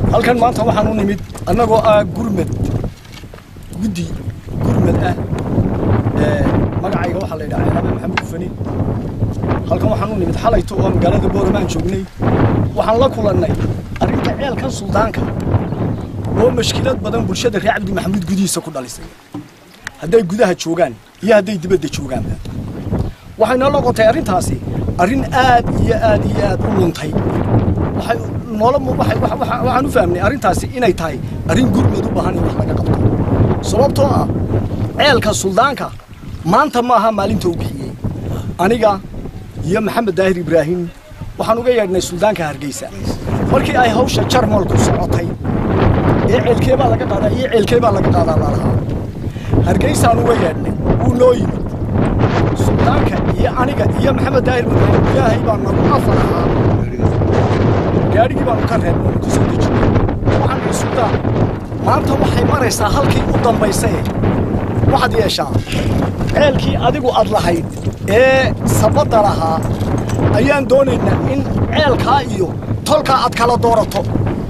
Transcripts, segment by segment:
halkan maanta waxaan u nimid annagoo ah gurmed guddi gurmed ah magacayga waxaa la yidhaha ceelabe maxamed gufani halkan waxaan u nimid xalayto oo magaalada boorama aan joognay waxaan la kulannay arrinta ceelkan suldaanka oo mashkilad badan bulshada reer cabdi maxamuud gudihiisa ku dhalisay hadday gudaha joogaan iyo hadday dibadda joogaanba waxayna noqotay arrintaasi arrin aad iyo aad iyo aad u luntay waxay noola waxaan u fahmnay arrintaasi inay tahay arrin gurmed u baahan in wax laga qabto sababtoo ah ceelka suldaanka maanta ma aha maalinta u bixiyey aniga iyo maxamed daahir ibraahim waxaan uga yeedhnay suldaanka hargeysa markii ay hawsha jarmal ku socotay ee ceelkee baa laga qaadaa iyo ceelkee baa laga qaadaa lalahaa hargeysaan uga yeedhnay wuu noo yimid suldaanka iyo aniga iyo maxamed daahir ibraahim ilaahay baa nagu afar ahaa gaadhigii baanu ka reebnay ku soo dejinay waxaan ihi suldaan maanta waxay maraysaa halkii u dambaysaye waxaad yeeshaa ceelkii adigu aad lahayd ee sabadda lahaa ayaan doonaynaa in ceelkaa iyo tolkaa aad kala doorato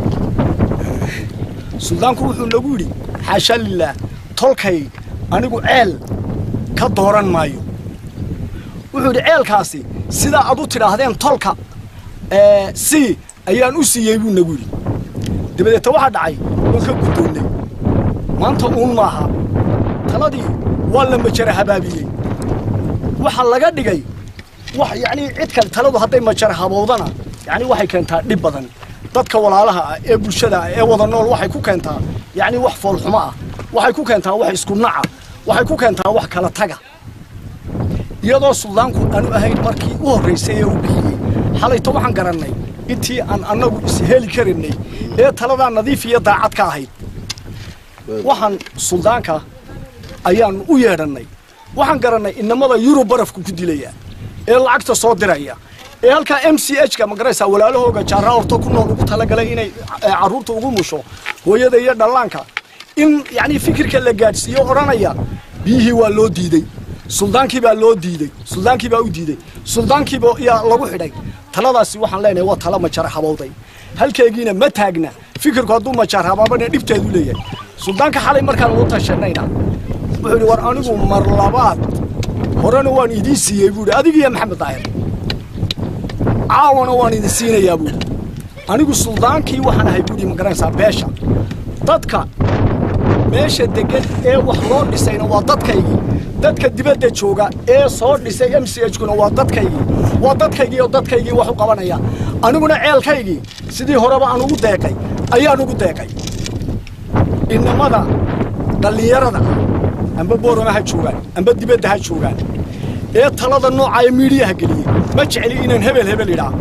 suldaanku wuxuu nagu yidhi xaasha lilaah tolkay anigu ceel ka dooran maayo wuxuu yidhi ceelkaasi sidaa aad u tidhaahdeen tolka si ayaan u siiyey buu nagu yidhi dabadeeta waxaa dhacay waan ka guddoonnay maanta uun maaha taladii waa la majara habaabiyey waxaa laga dhigay wax yacnii cid kale taladu hadday majara habowdana yacni waxay keentaa dhib badan dadka walaalaha ah ee bulshada ah ee wada nool waxay ku keentaa yacni wax foolxumo ah waxay ku keentaa wax isku naca waxay ku keentaa wax kala taga iyadoo suldaanku aanu ahayn markii u horraysay ee uu bixiyey xalayto waxaan garannay intii aan annagu isheli karaynay ee taladaa nadiif iyo daacad ka ahayd waxaan suldaanka ayaannu u yeedhannay waxaan garannay inamada yurub barafku ku dilaya ee lacagta soo diraya ee halkaa m c h ka magaraysaa walaalahooga jaarra orto ku nool ugu talagalay inay carruurta ugu musho hooyada iyo dhallaanka in yacnii fikirka la gaadhsiiyo odhanaya biyihii waa loo diidey suldaankii baa loo diidey suldaankii baa u diidey suldaankiiba yaa lagu xidhay taladaasi waxaan leenahay waa tala majar habowday halkeegiina ma taagna fikirku hadduu majar habaabana dhibteedu leeyahay suldaanka xalay markaan ugu tashanayna wuxuu yidhi war anigu mar labaad horena waan idiin siiyey buu yidhi adigiiyo maxamed daahir caawana waan idin siinayaa buu yidhi anigu suldaankii waxaan ahay buu yidhi magaranaysaa beesha dadka meesha deggan ee wax loo dhisayna waa dadkaygii dadka dibadda jooga ee soo dhisay m c h kuna waa dadkaygii waa dadkaygii oo dadkaygii wax u qabanaya aniguna ceelkaygii sidii horeba aan ugu deeqay ayaan ugu deeqay inamada dhallinyarada ah amba boorama ha joogaan amba dibadda ha joogaan ee talada nooca ee miidhiyaha geliyey ma jecli inaan hebel hebel idhaa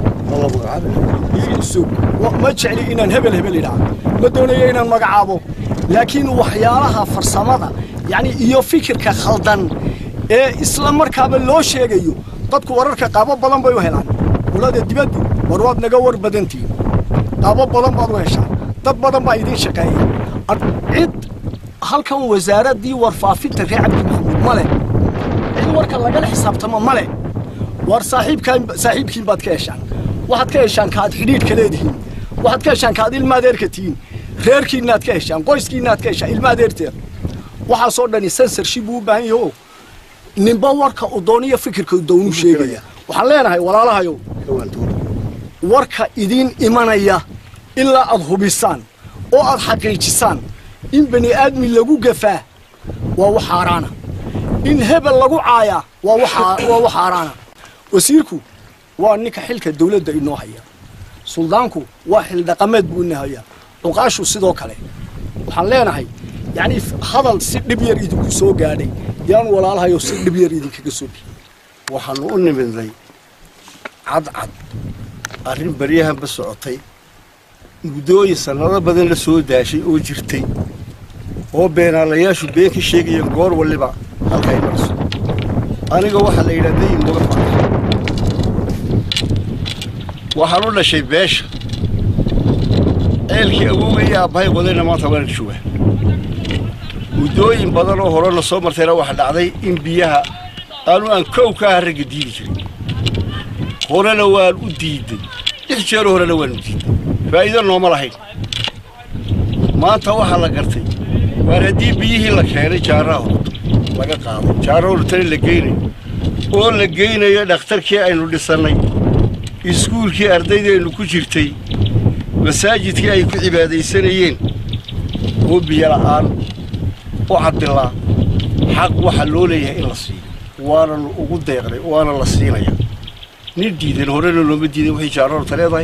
ma jecli inaan hebel hebel idhaa ma doonayo inaan magacaabo laakiin waxyaalaha farsamada yacni iyo fikirka khaldan ee isla markaaba loo sheegayo dadku wararka qaabo badan bay u helaan qolada dibaddu war waad naga war badantihin qaabo badan baad u heshaan dad badan baa idiin shaqeeya cid halkan wasaaraddii warfaafinta reer cabdi maxamuud ma leh cid warka lagala xisaabtamo ma leh war saaxiibkaan saaxiibkiin baad ka heshaan waxaad ka heshaan kaaad xidhiidhka leedihiin waxaad ka heshaan kaaad ilma adeerka tihiin reerkiinnaad ka heshaan qoyskiinnaad ka heshaan ilma adeerteed waxaasoo dhani sensorship buu u baahan yaho ninba warka uu dooniyo fikirka uu doonuu sheegaya waxaan leenahay walaalahayow warka idiin imanaya ilaa aad hubisaan oo aad xaqiijisaan in bani aadmi lagu gafaa waa wax xaaraana in hebel lagu caayaa waa wax xaaraana wasiirku waa ninka xilka dawladda inoo haya suldaanku waa xildhaqameed buu ina hayaa cuqaashu sidoo kale waxaan leenahay yacnii hadal si dhib yar idinku soo gaadhay yaan walaalahayo si dhib yar idinkaga soo biyo waxaannu u nimidnay cadcad arrin baryahanba socotay muddooyin sannado badan la soo daashay oo jirtay oo beenaalayaashu been ka sheegayeen goor waliba halkay marso aniga waxaa la yidhaha dayin muga faray waxaan u dhashay beesha ceelkii awowga iyo aabbahay qodayna maanta waan joogaa muddooyin badan oo hore la soo martayna waxaa dhacday in biyaha aanu aan kow ka aha ragga diidi jirin horena waan u diiday lix jeero horena waan u diiday faa'iido nooma lahayn maanta waxaa la gartay waar haddii biyihii la keenay jaaraha horto laga qaaday jaaraha hortana la geynayo oo la geynayo dhakhtarkii aynu dhisannay iskuulkii ardaydeennu ku jirtay masaajidkii ay ku cibaadaysanayeen oo biyo la'aan u caddilaa xaq waxaa loo leeyahay in la siiyo waananu ugu deeqnay waana la siinaya nin diidan horena looma diidan waxay jaaro horta leedahay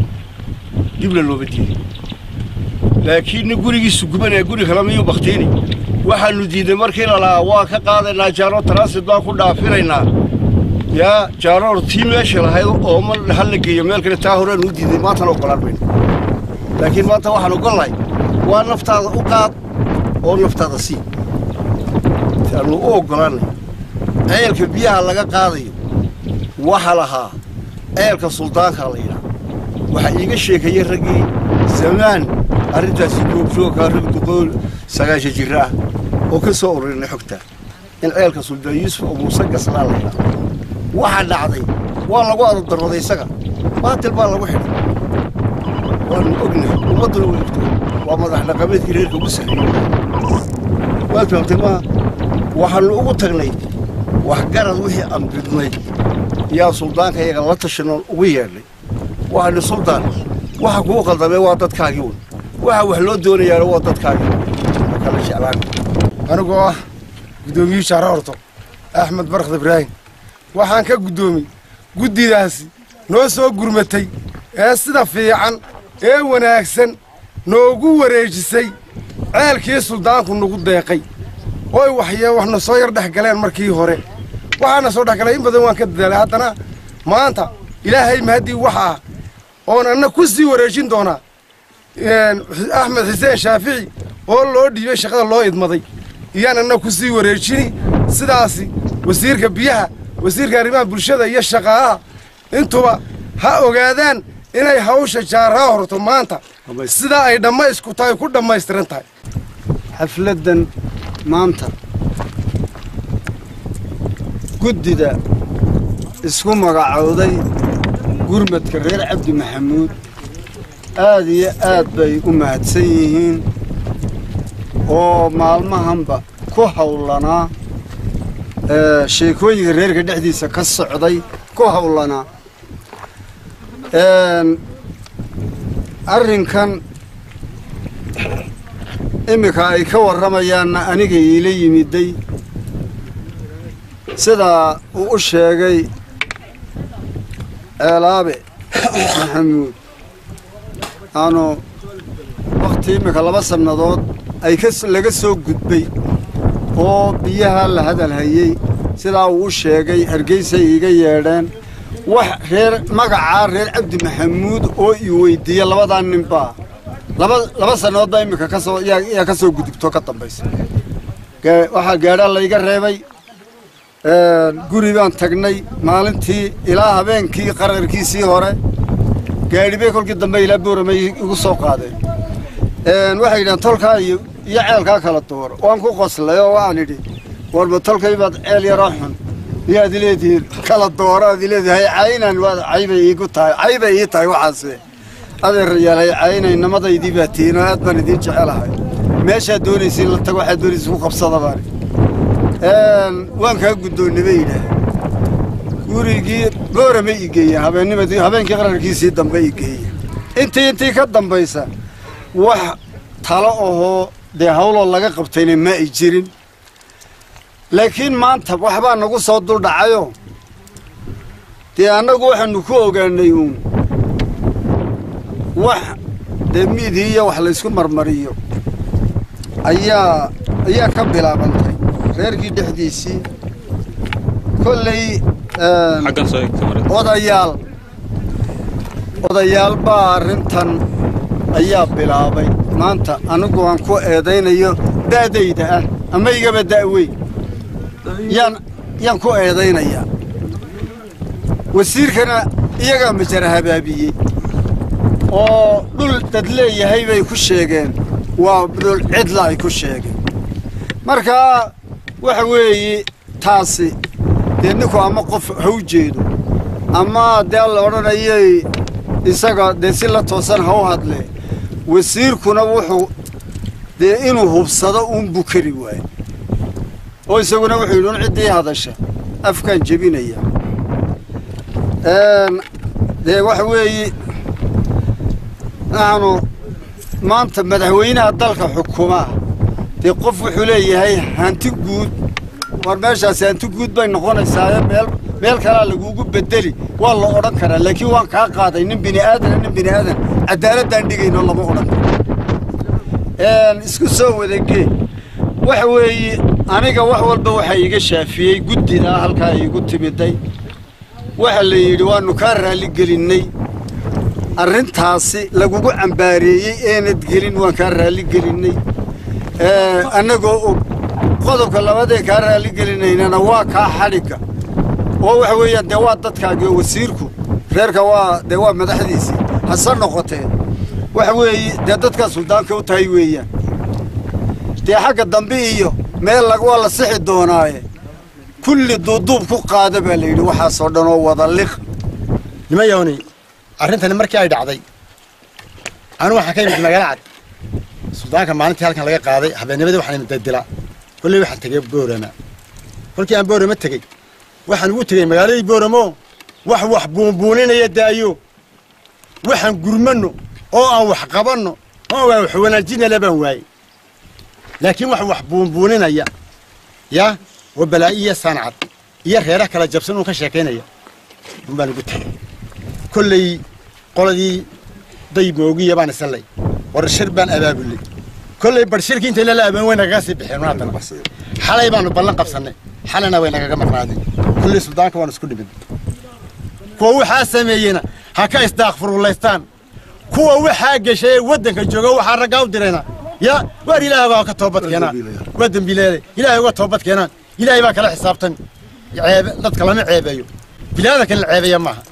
dibna looma diidan laakiin nin gurigiisu gubanaya guri kale miyuu baktiini waxaanu diiday markii la lahaa waa ka qaadaynaa jaaro transit baan ku dhaafinaynaa yaa jaaroor tii meesha lahayd ooma hal la geeyo meel kale taa horeanu u diiday maantana ogolaan mayno laakiin maanta waxaan ogollahay waa naftaada u qaad oo naftaada sii aanu u oggolaanay ceelka biyaha laga qaadayo waxa lahaa ceelka suldaankaa la yidhaha waxaa iiga sheekayey raggii zamaan arrintaasi goobjoogkaa rag duqool sagaasha jira ah oo ka soo ururinay xogta in ceelka suldaan yuusuf oo muuse gaslaa la yidhaha waxaa dhacday waa lagu adadarooday isaga baatil baa lagu xidhay waanu ognahay ummadduna way ogtay waa madax dhaqameedkii reerka ugu sarreeyey waad fahamtay maaha waxaannu ugu tagnay waxgarad wixii aan bidnay yaa suldaanka iyaga la tashanoon ugu yeedhnay waxaani suldaan waxa kuu qaldamee waa dadkaagii un waxa wax loo doonayaana waa dadkaagii ma kala jeclaan anigoo ah guddoomiyuu jaaro horto axmed barkhad ibraahim waxaan ka guddoomiy guddidaasi noo soo gurmatay ee sida fiican ee wanaagsan noogu wareejisay ceelkii suldaanku nagu deeqay oy waxye waxna soo yar dhex galeen markii hore waxaana soo dhex galay in badan waan ka dadaalay haddana maanta ilaahay mahaddii waxa ah oon anna ku sii wareejin doonaa axmed xuseen shaafici oo loo dhiibay shaqada loo idmaday iyaan anna ku sii wareejini sidaasi wasiirka biyaha wasiirka arrimaha bulshada iyo shaqaalaha intuba ha ogaadaan inay hawsha jaaraha horto maanta sidaa ay dhammaysku tahay ku dhammaystiran tahay xafladdan maanta guddida isku magacowday gurmadka reer cabdi maxamuud aad iyo aad bay u mahadsan yihiin oo maalmahanba ku hawlanaa sheekooyinka reerka dhexdiisa ka socday ku hawlanaa arrinkan iminka ay ka warramayaanna aniga iila yimiday sidaa uu u sheegay ceelaabe maxamuud aanu wakhti iminka laba sannadood ay laga soo gudbay oo biyaha la hadalhayey sidaa uu u sheegay hargeysay iiga yeedheen wax reer magacaa reer cabdi maxamuud oo ii weyddiiya labadaa ninbaa laba laba sannadood baa iminka kasoo yaa ka soo gudubto ka dambaysa waxaa gaadhaa layga reebay guri baan tagnay maalintii ilaa habeenkii qararkiisii hore gaadhibay kolkii dambe ilaa booramay igu soo qaadeen waxay yidhahan tolkaa iyo iyo ceelkaa kala dooro waan ku qoslay oo waan idhi warba tolkay baad ceel yaroo xun miyaad ileedihiin kala dooro aad ileedihay caynan waad caybay iigu tahay caybay ii tahay waxaase adeerayaal caynan namadaydii baa tihiin oo aad baan idiin jecelahay meeshaad doonaysiin la tago waxaad doonaysa ku qabsada baani waan kaa guddoonnay bay yidhaah gurigii boorama ii geeya habeennimadii habeenkii qararkiisii dambe ii geeya intii intii ka dambaysa wax talo ahoo dee hawloo laga qabtayna ma ay jirin laakiin maanta waxbaa nagu soo duldhacayoo dee annagu waxaanu ku ogaanay uun wax dee miidii iyo wax laysku marmariyo ayaa ayaa ka bilaabantay reerkii dhexdiisii kolley odayaal odayaal baa arrintan ayaa bilaabay maanta anigu aan ku eedaynayo da'dayda ah ama igaba da'weyn yaan yaan ku eedaynayaa wasiirkana iyagaa majara habaabiyey oo dhul dad leeyahay bay ku sheegeen waa dhul cidla ay ku sheegeen markaa waxa weeye taasi dee ninku ama qof ha u jeedo ama dee la odhanayay isaga dee si la toosan ha u hadlee wasiirkuna wuxuu dee inuu hubsado uunbuu kari waaye oo isaguna wuxuu yidhi un ciddii hadasha afkaan jebinaya dee waxa weeye naxnu maanta madaxweynaha dalka xukumaa dee qof wuxuu leeyahay hanti guud war meeshaasi hanti guud bay noqonaysaaye meel meel kalaa lagugu bedeli waa la odhan karaa laakiin waan kaa qaaday nin bini aadana nin bini aadan cadaaladaan dhigayno lama odhan karo isku soo wadagee waxa weeye aniga wax walba waxaa iiga shaafiyey guddidaa halkaa iigu timiday waxa la yidhi waannu kaa raalligelinnay arrintaasi lagugu cambaareeyey eenad gelin waan kaa raalligelinnay annagoo og qodobka labadee kaa raalligeliнаynana waa kaa xadhigga oo waxa weeyaan dee waa dadkaagii oo wasiirku reerka waa dee waa madaxdiisii hase noqotee waxa weeye dee dadkaa suldaanka u tahay weeyaan dee xagga dambe iyo meel waa la sixi doonaaye kulli duuduub ku qaada baa la yidhi waxaasoo dhan oo wada liq nimayowni arrintani markii ay dhacday anu waxaan ka imid magaalo cad suldaanka maalintii halkan laga qaaday habeennimadii waxaan imid daydila kolley waxaan tegey boorama kolkii aan boorama tegey waxaan ugu tegey magaaladii booramo wax wax buunbuuninaya daayo waxaan gurmanno oo aan wax qabanno oo aan wax wanaajinala baan waayey laakiin wax wax buunbuuninaya ya oo balaa'i iyo sancad iyo reeraha kala jabsan uun ka sheekaynaya un baan ugu tegey kolley qoladii dayb moogiya baan isanlay war shir baan abaabulay kolley bar shirkii intay lala abaan way nagaga sii bixeen haddana xalay baanu ballan qabsannay xalayna way nagaga maqnaadeen kolley suldaanka waan isku dhimid kuwa waxaa sameeyeyna ha ka isdaaqfuruulaystaan kuwa waxaa geshay ee waddanka jooga waxaa raggaa u dirayna ya waar ilaahay waa ka toobad keenaan waa dembiileeday ilaahay uga toobad keenaan ilaahay baa kala xisaabtan ceebe dadka lama ceebeeyo bilaadanka la ceebeeya maaha